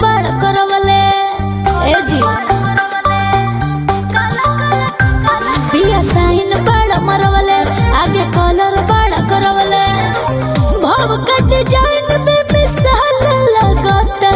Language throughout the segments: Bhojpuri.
बड़ करवले ए जी पिया साइन बड़ मरवले आगे कलर बड़ करवले भव का डिजाइन में मिसाल लगता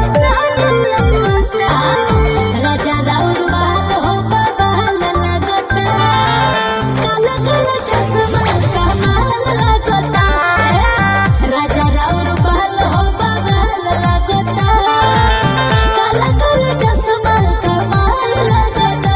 राजा राउर बाल हो बाल लगता काला काला चश्मा कमाल लगता राजा राउर बाल हो बाल लगता काला काला चश्मा कमाल लगता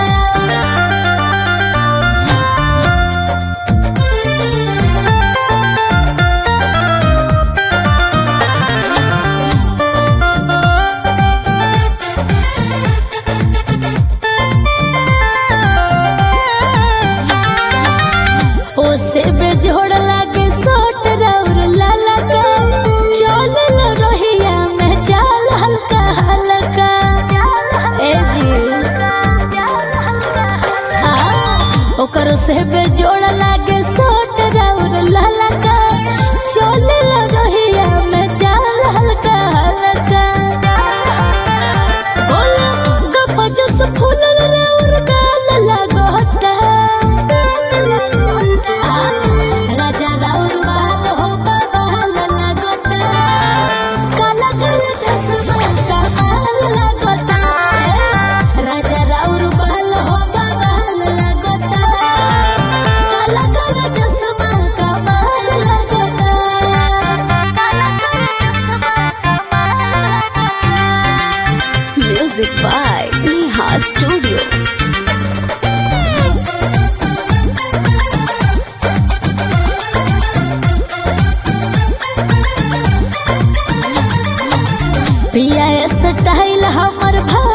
ओसे बेजोड़ लागे सोट राउर लाला का चलल रहिया में चाल हल्का हल्का ए जी आ, ओकर से बेजोड़ लागे सोट राउर लाला का चलल रहिया में चाल हल्का हल्का बोलो गप जस फूलल राउर गाल लागता राजा राउर बाल हो बाल लागता काला काला चश्मा कमाल लागता राजा राउर बाल हो बाल लागता काला काला चश्मा कमाल लागता काला काला चश्मा Music by Neha Studio. पिया स्टाइल हमर भा